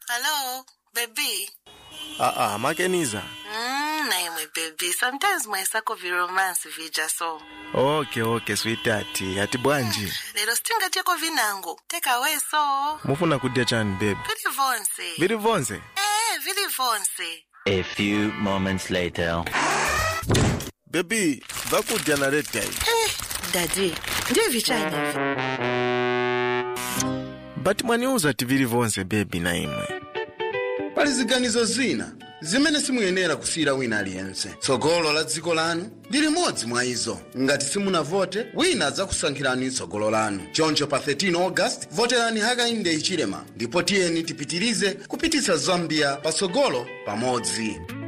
Hello, baby. aa makeniza Mm, na imwe baby. Sometimes mwaisako viromance vija so. okay okay sweetheart ati bwanji Lero sitingateko vinango. Take away so. mufuna kudya chani baby Vili vonse. vili vonse Eh, vili vonse. A few moments later. bebi vakudya naredya iyi Eh, daddy. Ndiye vichani hivi. but mwaniuza ti vili vonse bebi na imwe pali ziganizo zina zimene simuyenera kusiyira wina aliyense tsogolo la dziko lanu ndi limodzi mwa izo ngati simunavote wina adzakusankhirani tsogolo lanu choncho pa 13 august voterani hakainde hichilema ndipo tiyeni tipitirize kupititsa zambia patsogolo pamodzi